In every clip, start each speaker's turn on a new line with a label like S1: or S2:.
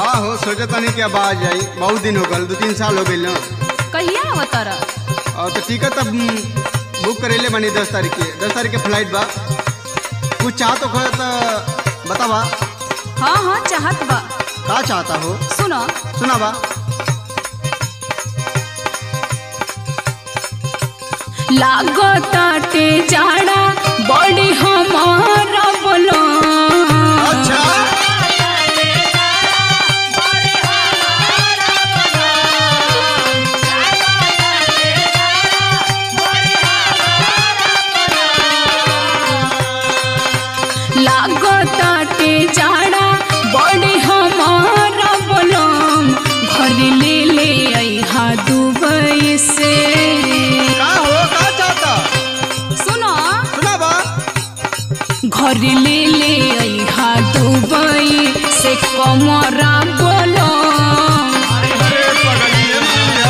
S1: हाँ हो सोचा तनी कि अब आ जाई बहुत दिन हो गल दो तीन साल हो गई ना
S2: कहिया अवतार
S1: और तो टिकट तब बुक करेले बनी दस तारीख के दस तारीख के फ्लाइट बा कुछ चाह तो खो तो बतावा
S2: हाँ हाँ चाहत बा
S1: का चाहता हो
S2: सुनो
S1: सुना बा
S2: लागताटे जाड़ा बड़ी हमारा बोलो
S1: अच्छा
S2: लागताटे जाड़ा बड़ी हमारा बोलो घर ले ले अहा दुबई से
S1: का हो का चाहता
S2: सुनो
S1: सुना बा
S2: घर ले ले अहा दुबई से कमरा बोलो
S1: अरे पगलिए मिया।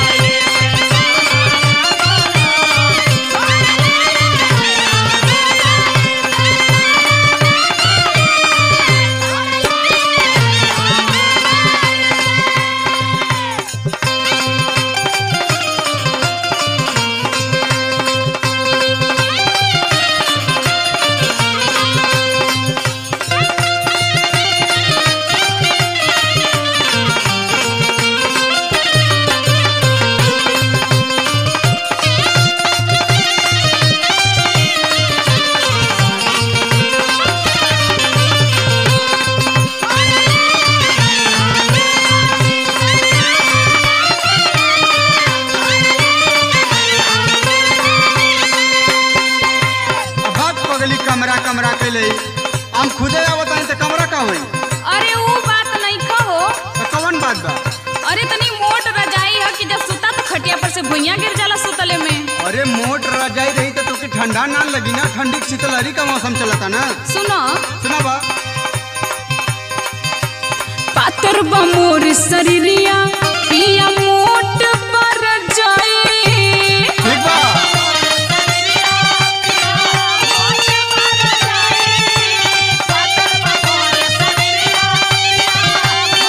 S1: भाग पगली कमरा कमरा के ले हम खुदे आवतानी तो कमरा का होई
S2: अरे वो बात नहीं कहो
S1: तो कौन बात बा
S2: अरे तनी मोट रजाई है कि जब सुता तो खटिया पर से भुइया गिर जाला सुतले में
S1: अरे मोट रजाई रही तो तुके ठंडा ना लगी ना ठंडी की शीतलहरी का मौसम चलता ना
S2: सुनो
S1: सुना बा
S2: पातर बा मोर शरीरिया